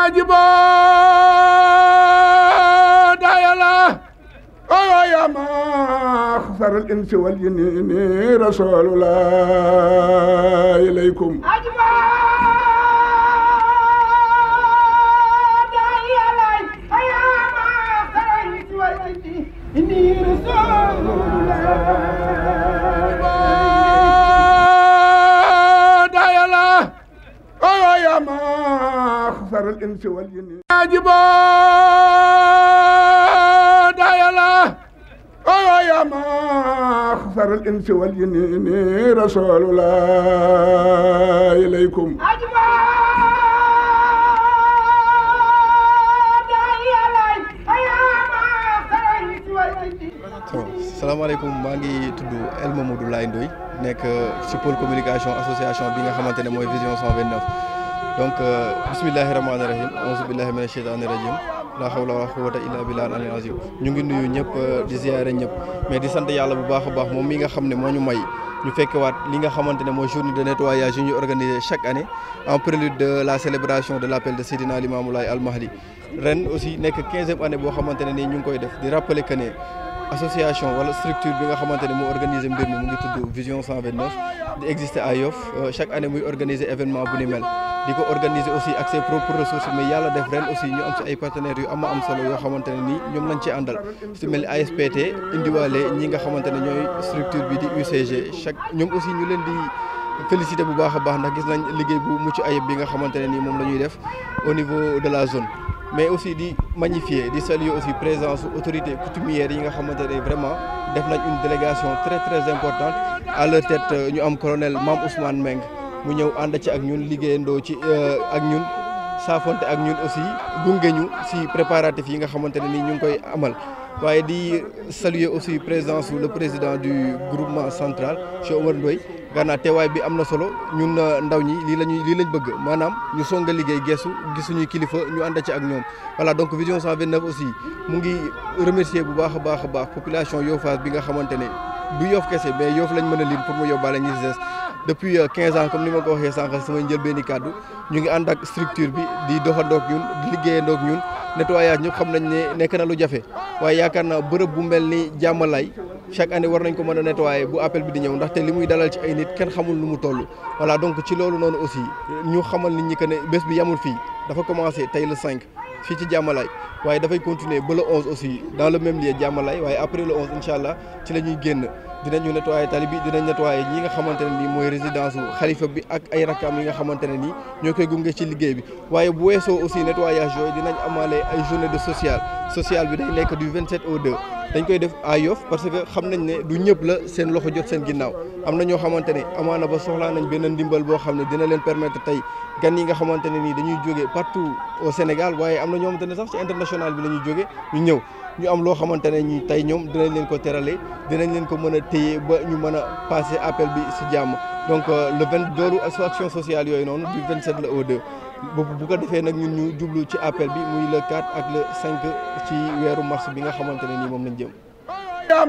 ajiba dayala oyo yama خسر الإنس والجن رسول الله إليكم إني رسول دايلا أيوة يا ما خسر الإنس والجن عجبا دايلا أيوة يا ما خسر الإنس والجن رسول الله إليكم salaamaaleykum maa ngi tudd El Mamadou Laye Ndoye nekk ci pôle communication association bi nga xamante ne mooy vision 129 donc bismillahi rahmaani rahim auzu billahi mina sheytaani rajim la hawla wala quwwata illa billahi al azim ñu ngi nuyu ñëpp di ziare ñëpp mais di sant yàlla bu baax a baax moom mi nga xam ne moo ñu may ñu fekkewaat li nga xamante ne mooy journée de nettoyage yu ñu organisé chaque année en prélude de la célébration de l' appel de Seydina Limamou Laye Al Mahdi ren aussi nekk quinzième année boo xamante ne nii ñu ngi koy def di rappeler que ne association wala structure bi nga xamante ne moo organisé mbir mi mu ngi tudd vision 129 di exister à Yoff chaque année muy organiser événement bu ni mel di ko organiser aussi ak ses propres ressources mais yàlla def ren aussi ñu am ci ay partenaires yu am am solo yoo xamante ne nii ñoom lañ ci àndal su mel ni ASPT indiwaale ñi nga xamante ne ñooy structure bi di UCG chaque ñoom aussi ñu leen di féliciter bu baax a baax ndax gis nañ liggéey bu mucc ayib bi nga xamante ne nii moom la ñuy def au niveau de la zone mais aussi di magnifier di saluer aussi présence autorités coutumières yi nga xamante ne vraiment def nañ une délégation très très importante à leur tête ñu am colonel Mame Ousmane Meng mu ñëw ànd ci ak ñun liggéeyandoo ci ak ñun saafonte ak ñun aussi gunge ñu si préparatifs yi nga xamante ne nii ñu ngi koy amal waaye di saluer aussi présence le président du groupement central Cheikh Omar Ndoye gannaaw teewaay bi am na solo ñun ndaw ñi lii lañuy lii lañ bëgg maanaam ñu songa liggéey geesu gisuñuy kilifa ñu ànd ci ak ñoom voilà donc vision 129 aussi mu ngi remercier bu baax a baax a baax population Yoffaas bi nga xamante ne du Yoff kese mais Yoff lañ mën a lim pour mu yóbbaale ñi des depuis 15 ans comme ni ma ko waxee sànq samay njëlbeeni kàddu ñu ngi ànd ak structure bi di doxandoog ñun di liggéeyandoog ñun nettoyage ñëpp xam nañ ne nekk na lu jafe waaye yaakaar naa bërëb bu mel ni jàmmalaay chaque année war nañ ko mën a nettoyer bu appel bi di ñëw ndaxte li muy dalal ci ay nit kenn xamul nu mu toll. voilà donc ci loolu noonu aussi ñu xamal nit ñi que ne bés bi yamul fii dafa commencé tey le 5 fii ci jàmmalaay waaye dafay continuer ba le 11 aussi dans le même lieu jàmmalaay waaye après le 11 incha allah ci la ñuy génn. dinañu nettoyer tali bi dinañ nettoyer ñi nga xamante ne nii mooy résidence u xalifa bi ak ay rakam yi nga xamante ne nii ñoo koy gunge ci liggéey bi waaye bu weesoo aussi nettoyage yooyu dinañ amaale ay journée de social social bi day nekk du 27 au 2 dañ koy def à Yoff parce que xam nañ ne du ñëpp la seen loxo jot seen ginnaaw am na ñoo xamante ne amaana ba soxlaa nañ benn ndimbal boo xam ne dina leen permettre tey gan yi nga xamante ne nii dañuy jóge partout au Sénégal waaye am na ñoo xamante ne sax ci international bi la ñuy jóge ñu ñëw ñu am loo xamante ne ñi tey ñoom dinañ leen ko terale dinañ leen ko mën a téye ba ñu mën a passer appel bi si jàmm donc le vingt loolu action sociale yooyu noonu du 27 la au 2 boobu bu ko defee nag ñun ñu jublu ci appel bi muy le 4 ak le 5 ci weeru mars bi nga xamante ne nii moom lañ jëm. يا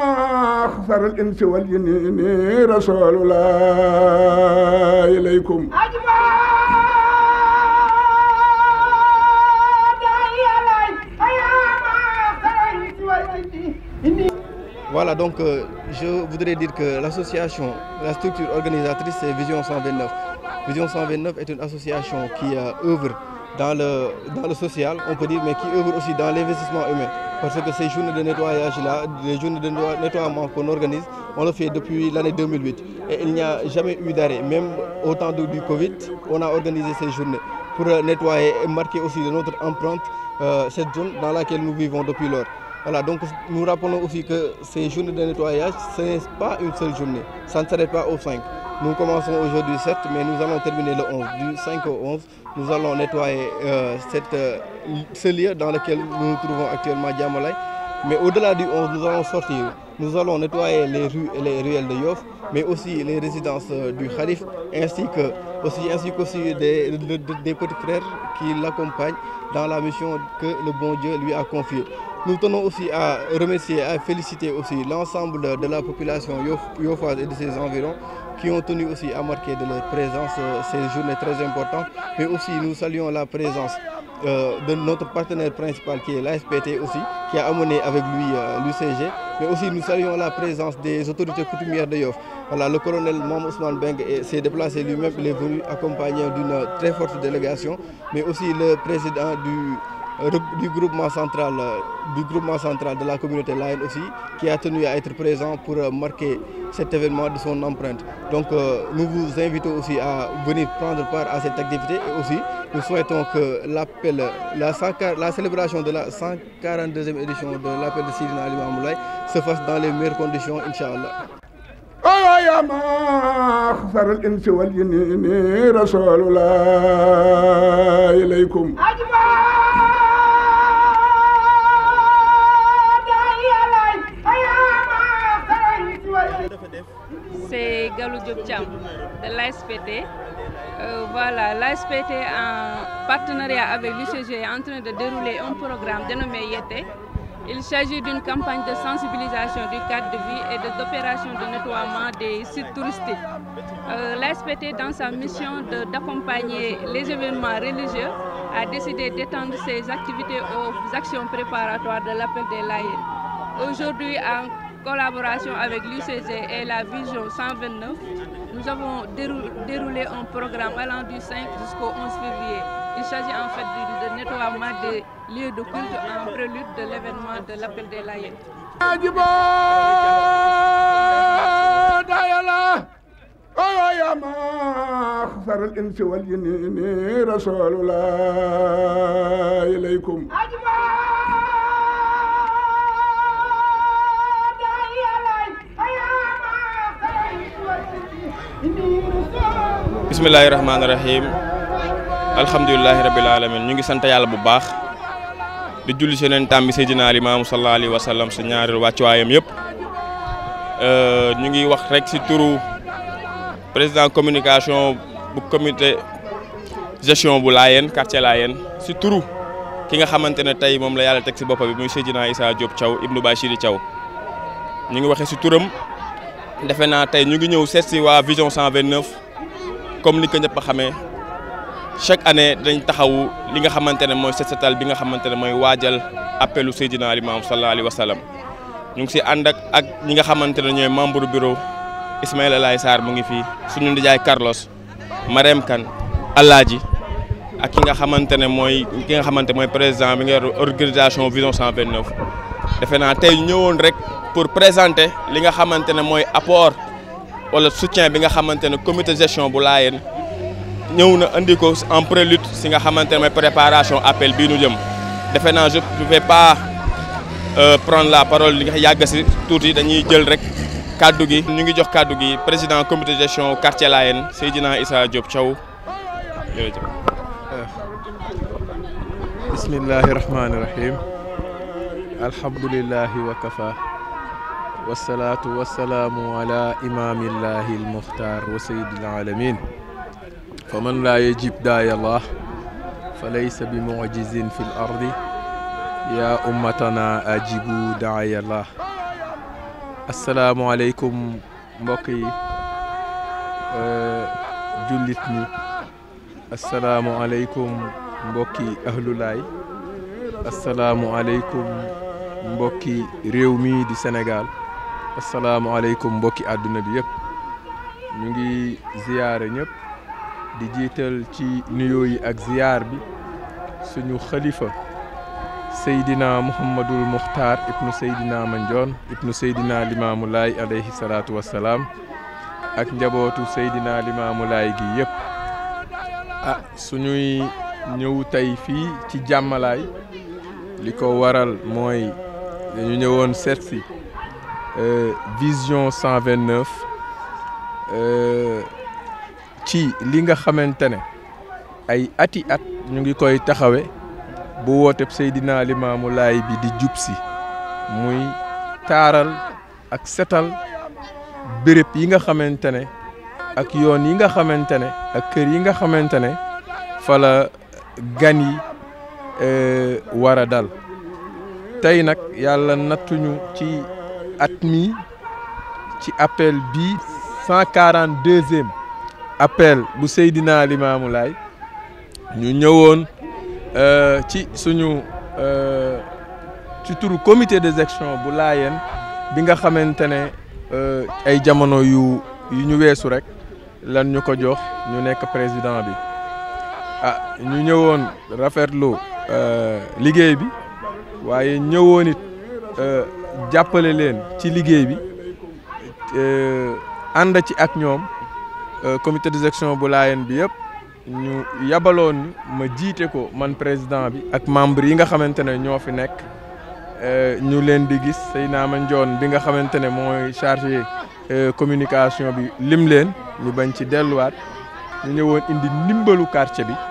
ما خسر الإنس والجن رسول الله إليكم Voilà, donc euh, je voudrais dire que l'association, la structure organisatrice, c'est Vision 129. Vision 129 est une association qui euh, œuvre dans le, dans le social, on peut dire, mais qui œuvre aussi dans l'investissement humain. Parce que ces journées de nettoyage-là, les journées de nettoiement qu'on organise, on le fait depuis l'année 2008. Et il n'y a jamais eu d'arrêt. Même au temps du, du Covid, on a organisé ces journées pour nettoyer et marquer aussi de notre empreinte euh, cette zone dans laquelle nous vivons depuis lors. Voilà, donc nous rappelons aussi que ces journées de nettoyage, ce n'est pas une seule journée. Ça ne s'arrête pas au 5. Nous commençons aujourd'hui 7, mais nous allons terminer le 11. Du 5 au 11, nous allons nettoyer euh, cette, euh, ce lieu dans lequel nous nous trouvons actuellement, Diamalai. Mais au-delà du 11, nous allons sortir. Nous allons nettoyer les rues et les ruelles de Yoff, mais aussi les résidences euh, du Khalif, ainsi que aussi, ainsi qu'aussi des, des, des petits frères qui l'accompagnent dans la mission que le bon Dieu lui a confiée. Nous tenons aussi à remercier, à féliciter aussi l'ensemble de la population yoffoise et de ses environs qui ont tenu aussi à marquer de leur présence ces journées très importantes. Mais aussi nous saluons la présence de notre partenaire principal qui est l'ASPT aussi, qui a amené avec lui l'UCG. Mais aussi nous saluons la présence des autorités coutumières de Yoff. Voilà, le colonel Mam Ousmane Beng s'est déplacé lui-même, il est venu accompagné d'une très forte délégation, mais aussi le président du du groupement central du groupement central de la communauté Lion aussi qui a tenu à être présent pour marquer cet événement de son empreinte. Donc euh, nous vous invitons aussi à venir prendre part à cette activité et aussi nous souhaitons que l'appel la, la, célébration de la 142e édition de l'appel de Sidina Ali Moulay se fasse dans les meilleures conditions inchallah. يا ما خسر الانس والجنين رسول الله اليكم C'est Galou Diop Cham de l'ASPT. Euh, voilà, l'ASPT en partenariat avec l'UCG est en train de dérouler un programme dénommé Yete. Il s'agit d'une campagne de sensibilisation du cadre de vie et d'opération de, nettoiement des sites touristiques. Euh, L'ASPT, dans sa mission d'accompagner les événements religieux, a décidé d'étendre ses activités aux actions préparatoires de l'appel des laïcs. Aujourd'hui, en collaboration avec l'UCG et la Vision 129, nous avons déroulé un programme allant du 5 jusqu'au 11 février. Il s'agit en fait de, de nettoiement des lieux de culte en prélude de l'événement de l'appel des laïcs. يا ما خسر الانس والجنين رسول الله اليكم bismillahi rahmaani rahim alhamdulilahi rabil alamin ñu ngi sant yàlla bu baax di julli si neen tam bi Seydina Limaamu sallallahu alayhi wa sallam sa ñaari wàccuwaayam yëpp ñu ngi wax rek si turu président communication bu comité gestion bu Laayeen quartier Laayeen si turu ki nga xamante ne tey moom la yàlla teg si bopp bi muy Seydina Issa Diop Thiaw Ibnu Bachiri Thiaw ñu ngi waxee si turam defe naa tey ñu ngi ñëw seet si waa vision 129 comme ni ko ñëpp a xamee chaque année dañ taxawu li nga xamante ne mooy set setal bi nga xamante ne mooy waajal appelu Seydina Limaamu sallallahu alayhi wa sallam ñu ngi si ànd ak ak ñi nga xamante ne ñooy membre bureau Ismaïla Laye Sarr mu ngi fii suñu ndijaay Carlos Marème Kane Alaaji ak ki nga xamante ne mooy ki nga xamante mooy président bi nga yor organisation vision 129 defe naa tey ñëwoon rek pour présenter li nga xamante ne mooy apport wala soutien bi nga xamante ne comité gestion bu Laayeen ñëw na andi ko en prélude si nga xamante ne mooy préparation appel bii nu jëm defe naa je ne vais pas prendre la parole li nga yàgg si tuuti dañuy jël rek kaddu gi ñu ngi jox kaddu gi président comité gestion quartier Laayeen Seydina Issa Diop Thiaw jërëjëf. bismillahi rahmaani rahim alhamdulillahi wa kafa wasalaatu wasalaamu ala imaamillahi almuxtaar wa sayyidil alamin fa man laa yajib daaya allah fa laysa bi mucjizin fi l ardi yaa ummatana ajibu daaya allah asalaamualeykum mbokk yi jullit ñi asalaamualeykum mbokki ahlulaay asalaamualeykum mbokki réew mi di Sénégal asalaamualeykum mbokki àdduna bi yëpp ñu ngi ziyaare ñëpp di jiital ci nuyoo yi ak ziyaar bi suñu xalifa Seydina Mouhamadul Muxtaar ibnu Seydina Mandione ibnu Seydina Limaamu Laay alayhi salaatu wassalaam ak njabootu Seydina Limaamu Laay gi yëpp ah suñuy ñëw tey fii ci jàmmalaay li ko waral mooy dañu ñëwoon seet si vision 129 ci li nga xamante ne ay ati at ñu ngi koy taxawe bu wooteb Seydina Limaamu Laay bi di jub si muy taaral ak setal béréb yi nga xamante ne ak yoon yi nga xamante ne ak kër yi nga xamante ne fala gan yi war a dal tey nag yàlla nattuñu ci at mi ci appel bi cent quarante deuxième appel bu Seydina Limaamu Laay ñu ñëwoon ci suñu ci turu comité de gestion bu Laayeen bi nga xamante ne ay jamono yu yu ñu weesu rek lan ñu ko jox ñu nekk président bi ah ñu ñëwoon rafetlu liggéey bi waaye ñëwoon it jàppale leen ci liggéey bi ànd ci ak ñoom comité de gestion bu Laayeen bi yëpp ñu yabaloon ñu ma jiite ko man président bi ak membre yi nga xamante ne ñoo fi nekk ñu leen di gis Seyna Mandione bi nga xamante ne mooy chargé communication bi lim leen ñu bañ ci delluwaat ñu ñëwoon indi ndimbalu quartier bi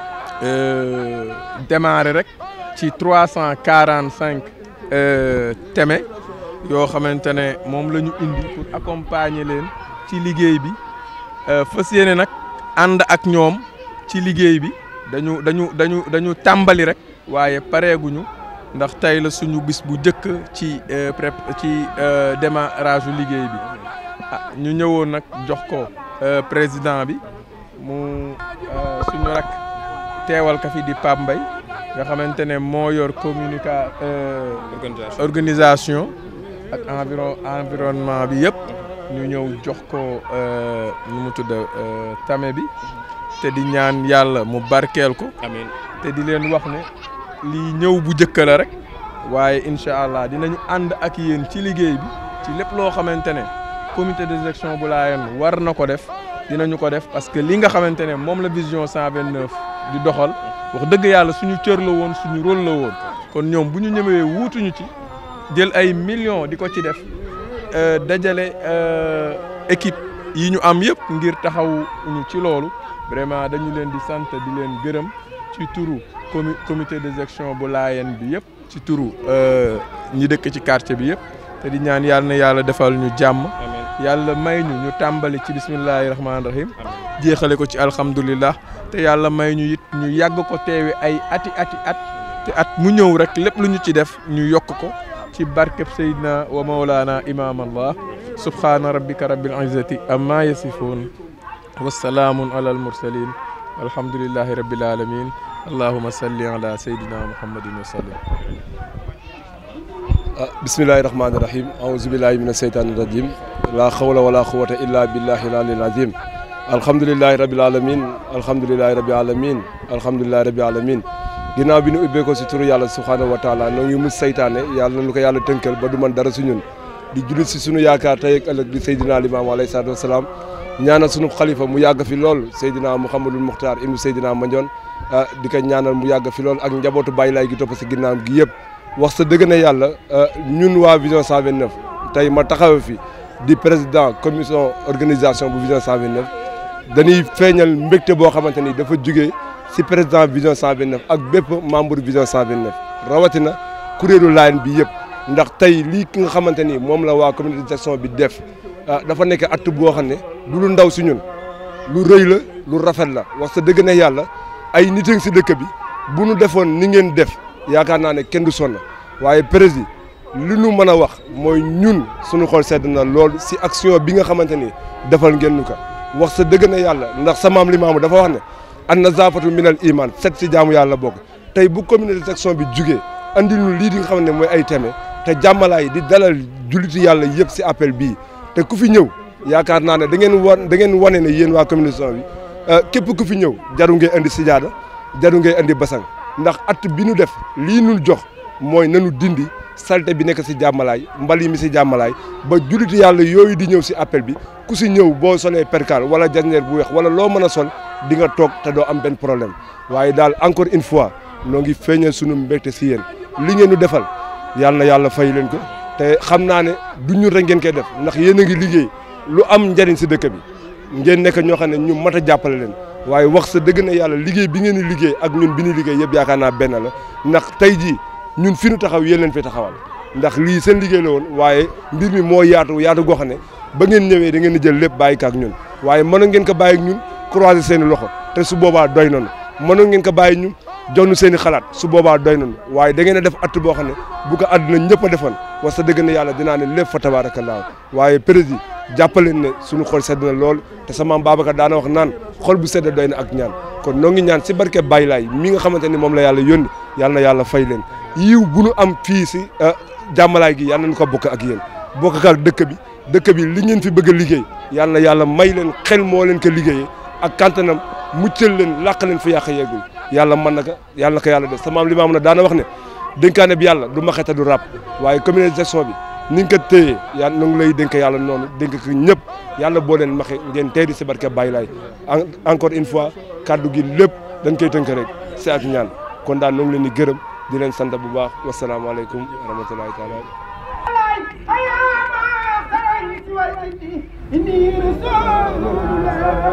démarré rek ci trois cent quarante cinq teme yoo xamante ne moom la ñu indi pour accompagner leen ci liggéey bi fas yéene nag ànd ak ñoom ci liggéey bi dañu dañu dañu dañu tàmbali rek waaye pareeguñu ndax tey la suñu bis bu njëkk ci prép ci démarrage u liggéey bi ah ñu ñëwoon nag jox ko président bi mu suñu rak teewal ka fi di Pape Mbaye nga xamante ne moo yor communica organisation ak environ environnement bi yëpp ñu ñëw jox ko nu mu tudd tame bi te di ñaan yàlla mu barkeel ko amiin te di leen wax ne lii ñëw bu njëkk la rek waaye incha allah dinañu ànd ak yéen ci liggéey bi ci lépp loo xamante ne comité de gestion bu Laayeen war na ko def dinañu ko def parce que li nga xamante ne moom la vision 129 di doxal wax dëgg yàlla suñu cër la woon suñu rôle la woon kon ñoom bu ñu ñëwee wuutuñu ci jël ay millions di ko ci def dajale équipe yi ñu am yëpp ngir taxawuñu ci loolu vraiment dañu leen di sant di leen gërëm ci turu comi comité de gestion bu Laayeen bi yëpp ci turu ñi dëkk ci quartier bi yëpp te di ñaan yàlla na yàlla defal ñu jàmm yàlla may ñu ñu tàmbali ci bismillahi rahmaani rahim jeexale ko ci alhamdulillah te yàlla may ñu it ñu yàgg ko teewe ay ati ati at te at mu ñëw rek lépp lu ñu ci def ñu yokk ko ci barkeb Seydina wa Mawlana imam allah subhaana rabbika rabbil izzati amma yasifun wasalaamun ala almursalin alhamdulillahi rabbil alamin allahuma salli ala sayyidina muhammadin wa sallim bismillahi rahmaani rahim aousubillahi mina seytaani rajim laa xawla wala quwata illa billahi aliyil azim alhamdulilahi rabil alamin alhamdulilahi rabil alamin alhamdulilahi rabil alamin ginnaaw bi ñu ubbee ko si turu yàlla subhaanahu wa taala noo ngi mus saytaane yàlla nañu ko yàlla tënkal ba du man dara si ñun di jullit si sunu yaakaar tey ak ëllëg di Seydina Limaamu alayhi salaatu wasalaam ñaanal sunu xalifa mu yàgg fi lool Seydina Mouhamadul Muxtaar ibnu Seydina Mandione di ko ñaanal mu yàgg fi lool ak njabootu Baay Laay gi topp si ginnaaw gi yëpp wax sa dëgg na yàlla ñun waa vision 129 tey ma taxaw fi di président commission organisation bu vision 129 dañuy feeñal mbégte boo xamante ni dafa jugee si président vision 129 ak bépp membre vision 129 rawatina kuréelu Laayeen bi yëpp ndax tey lii ki nga xamante ni moom la waa communauté de gestion bi def dafa nekk acte boo xam ne du lu ndaw si ñun lu rëy la lu rafet la wax sa dëgg na yàlla ay nit si dëkk bi bu nu defoon ni ngeen def yaakaar naa ne kenn du sonn waaye président li nu mën a wax mooy ñun suñu xol sedd na lool si action bi nga xamante ni defal ngeen ñu ko wax sa dëgg na yàlla ndax sa maam Limaamu dafa wax ne an nazaafatu minal iman set si jaamu yàlla bokk tey bu communauté de section bi jugee andil ñu lii di nga xam ne mooy ay teme te jàmmalaay di dalal julliti yàlla yëpp si appel bii te ku fi ñëw yaakaar naa ne da ngeen wan da ngeen wane ne yéen waa communauté bi képp ku fi ñëw jaru ngay andi sijaada jaru ngay andi basang ndax at bi nu def lii nu jox mooy nanu dindi salte bi nekk si jàmmalaay mbal yi mi si jàmmalaay ba julliti yàlla yooyu di ñëw si appel bi ku si ñëw boo solee perkaal wala jasneer bu weex wala loo mën a sol di nga toog te doo am benn problème waaye daal encore une fois noo ngi feeñal sunu mbégte si yéen li ngeen ñu defal yàlla na yàlla fay leen ko te xam naa ne du ñun rek ngeen koy def ndax yéen a ngi liggéey lu am njariñ si dëkk bi ngeen nekk ñoo xam ne ñu mat a jàppale leen waaye wax sa dëgg na yàlla liggéey bi ngeen di liggéey ak ñun bi ñuy liggéey yëpp yaakaar naa benn la ndax tey jii ñun fi nu taxaw yéen leen fi taxawal ndax lii seen liggéey la woon waaye mbir mi moo yaatu yaatu goo xam ne ba ngeen ñëwee da ngeen di jël lépp bàyyi ko ak ñun waaye mënoon ngeen ko bàyyi ak ñun croiser seen i loxo te su boobaa doy nañu mënoon ngeen ko bàyyi ñu jox ñu seen i xalaat su boobaa doy nañu waaye da ngeen a def att boo xam ne bu ko àdduna ñëpp a defoon wax sa dëgg na yàlla dinaa ne lépp fa tabaarakallaa waaye président jàppaleen ne suñu xol sedd na lool te sama maam Babacar daana wax naan xol bu sedd doy na ak ñaan kon noo ngi ñaan si barke Baye Laay mi nga xamante ni moom la yàlla yónni yàlla na yàlla fay leen yiw bu nu am fii si jàmmalaay gi yàlla nañu ko bokk ak yéen bokk ak dëkk bi dëkk bi li ngeen fi bëgg a liggéey yàlla na yàlla may leen xel moo leen ko liggéeyee ak kantanam muccal leen làq leen fi yàq yeegul yàlla mën na ko yàlla na ko yàlla def sama maam li ma am na daana wax ne dénkaane bi yàlla du maxeta du ràpp waaye communalisation bi ni nga ko téyee yàlla na ngi lay dénk yàlla noonu dénk ko ñëpp yàlla boo leen maxe ngeen tey di si barke Baye Laay encore une fois kaddu gi lépp dañ koy tënk rek si ak ñaan kon daal na ngi leen di gërëm di leen sant bu baax wasalaamaaleykum wa rahmatulahi taala إني رسول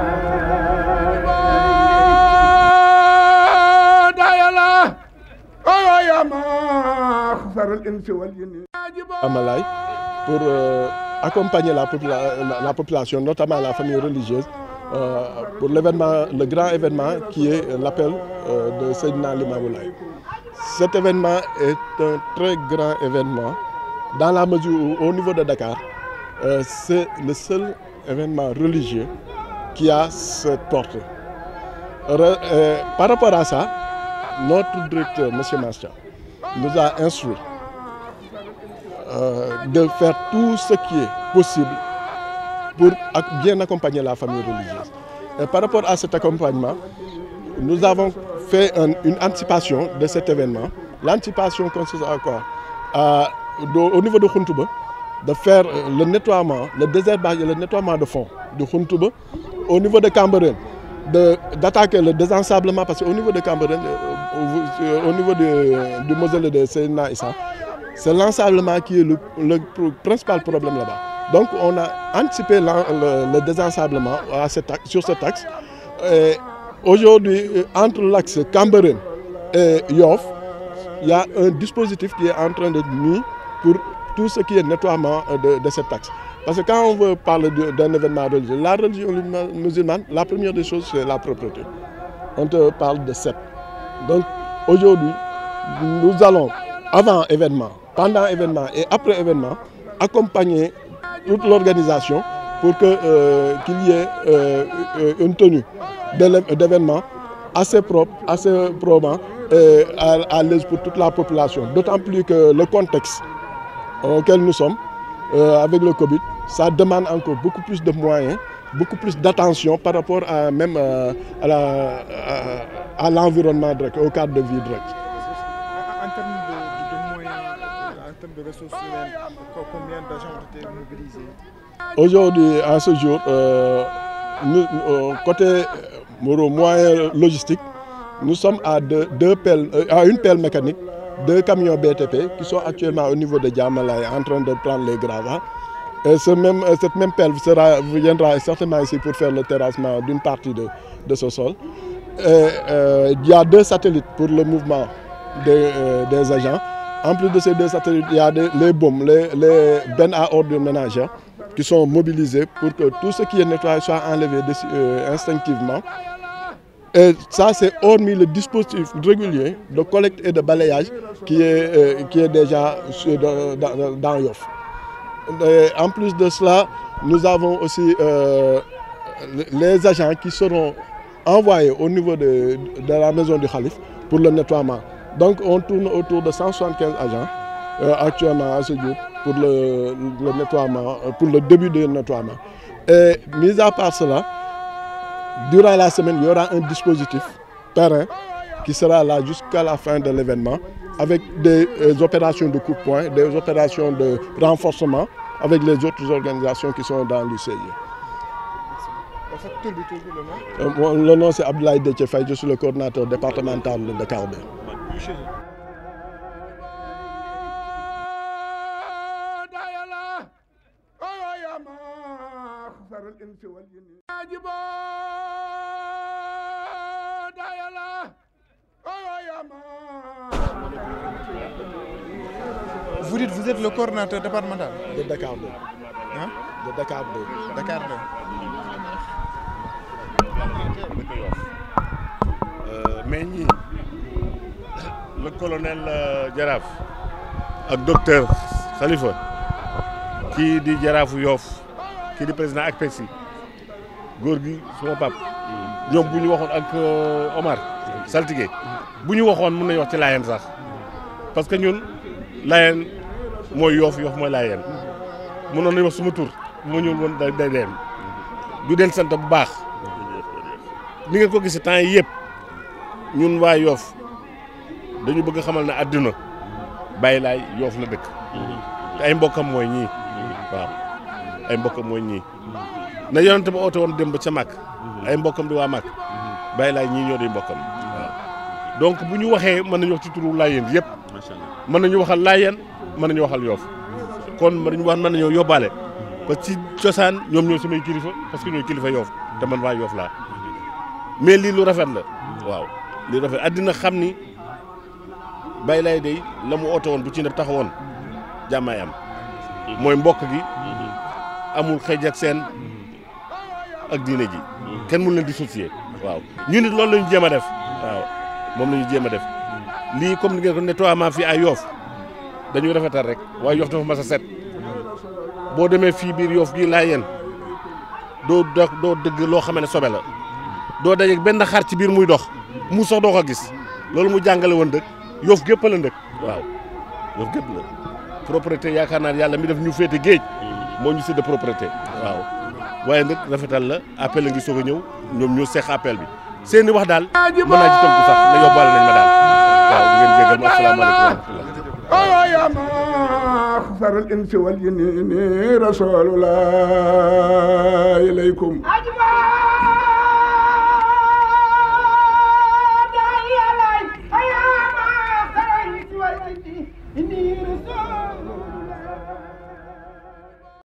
دايلا أيوة يا ما خسر الإنس والجن Amalai pour euh, accompagner la, popula- la, la population, notamment la famille religieuse, euh, pour l'événement, le grand événement qui est l'appel euh, de Seydina Limamoulaye. Cet événement est un très grand événement dans la mesure où, au niveau de Dakar, euh, c'est le seul événement religieux qui a cette portée. Re- euh, par rapport à ça, notre directeur, M. Mastia, nous a instruit euh, de faire tout ce qui est possible pour ac- bien accompagner la famille religieuse. Et par rapport à cet accompagnement, nous avons fait un- une anticipation de cet événement. L'anticipation consiste à quoi À- de- Au niveau de Khuntouba, de faire euh, le nettoiement, le désherbage et le nettoiement de fond de Khuntouba. Au niveau de Camberen, de- d'attaquer le désensablement, parce qu'au niveau de Camberen, euh, au- euh, au niveau de- du mausolée de Seyna Issa, c'est l'ensablement qui est le, le pro- principal problème là-bas. Donc on a anticipé l'en- le, le désensablement à cet axe- sur cet axe. Et Aujourd'hui, euh, entre l'axe Camberen et Yoff, il y a un dispositif qui est en train d'être mis pour tout ce qui est nettoiement euh, de, de cet axe. Parce que quand on veut parler de- d'un événement religieux, la religion musulmane, la première des choses, c'est la propreté. On te parle de sept. Donc aujourd'hui, nous allons, avant événement, pendant événement et après événement, accompagner toute l'organisation pour que, euh, qu'il y ait euh, euh, une tenue de l'é- d'événement assez propre, assez probant et à, à l'aise pour toute la population. D'autant plus que le contexte auquel nous sommes, euh, avec le Covid, ça demande encore beaucoup plus de moyens, beaucoup plus d'attention par rapport à même euh, à la- à- à l'environnement direct, au cadre de vie direct. En termes de, de- de moyens, en termes de ressources humaines, co- combien d'agents ont été mobilisés Aujourd'hui, à ce jour, euh, nous, euh, côté euh, mo- moyen logistique, nous sommes à, deux, deux pelles, euh, à une pelle mécanique, deux camions BTP qui sont actuellement au niveau de Djamalay en train de prendre les gravats. Et ce même, euh, cette même pelle sera, viendra certainement ici pour faire le terrassement d'une partie de, de ce sol. Et, euh, il y a deux satellites pour le mouvement des, euh, des agents. En plus de ces deux satellites, il y a des- les bombes, les, les bennes à ordures ménagères qui sont mobilisés pour que tout ce qui est nettoyé soit enlevé de- euh, instinctivement. Et ça, c'est hormis le dispositif régulier de collecte et de balayage qui est, euh, qui est déjà sur- dans, dans, dans Yoff. Et en plus de cela, nous avons aussi euh, les agents qui seront envoyés au niveau de, de la maison du Khalif pour le nettoiement. Donc on tourne autour de 175 agents euh, actuellement à ce jour pour le, le nettoiement, euh, pour le début du nettoiement. Et mis à part cela, durant la semaine, il y aura un dispositif terrain qui sera là jusqu'à la fin de l'événement avec des euh, opérations de coup de poing, des opérations de renforcement avec les autres organisations qui sont dans l'UCI. En fait, tout le tout le nom. Euh, moi, le nom c'est Abdoulaye Detchefay, je suis le coordinateur départemental de Carbet. Chez eux. دايلا أيوة يا ما خسر الإنس والجن عجبا دايلا أيوة يا ما Vous dites vous êtes le coordinateur départemental De Dakar 2. hein De Dakar 2. Dakar 2. Euh, mais ñii le colonel euh, Jaraaf ak docteur Khalifa kii di Jaraafu Yoof kii di président ak PECSI góor gi suma pap ñoom bu ñu waxoon ak Omar saltige bu ñu waxoon mën nañu wax ci laayeen sax parce que ñun laayeen mooy yoof yoof mooy laayeen mënoon nañu wax suma tur bu ma ñëwul woon day day dem du den sant bu baax ni ngeen ko gis temps yi yëpp ñun waa yoof dañu bëgg xamal ne àdduna bàyyi laay yoof la dëkk te ay mbokkam mooy ñii waaw ay mbokkam mooy ñii na yonente ba oote woon dem ba ca màkk ay mbokkam di waa màkk bàyyi laay ñii ñoo di mbokkam waaw donc bu ñu waxee mën nañu wax ci turu laayeen yëpp mën nañu waxal laayeen mën nañu waxal yoof kon mën nañu wax mën nañoo yóbbaale parce que ci cosaan ñoom ñoo samay kilifa parce que ñooy kilifa yoof te man waa yoof laa mais lii lu rafet la waaw lii rafet addina xam ni bàyyi laay day la mu oote woon bu ci ne taxawoon jàmmaay am mooy mbokk gi amul xëj ak seen ak diine ji kenn mun leen dissocier waaw ñu nit loolu la ñu jéem a def waaw moom la ñu jéem a def lii comme ni ngeen ko nettoiement fii ay yoof dañuy rafetal rek waaye yoof dafa mas a set boo demee fii biir yoof gii laa yéen doo dox doo dëgg loo xam ne sobe la doo dajeeg benn xar ci biir muy dox mu sax doo ko gis loolu mu jàngale woon dëkk yoof gépp la ndëkk waaw yoof gépp la propriété yaakaar naa yàlla mi def ñu féete géej moo ñu sédd propriété waaw waaye nag rafetal la appel la ngi soog a ñëw ñoom ñoo seex appel bi seeni wax daal mën naa ci tënku sax ne yóbbaale nañ ma daal waaw di ngeen jégal ma asalaamaaleykum wa rahmatullah يا معشر الإنس والجن رسول الله إليكم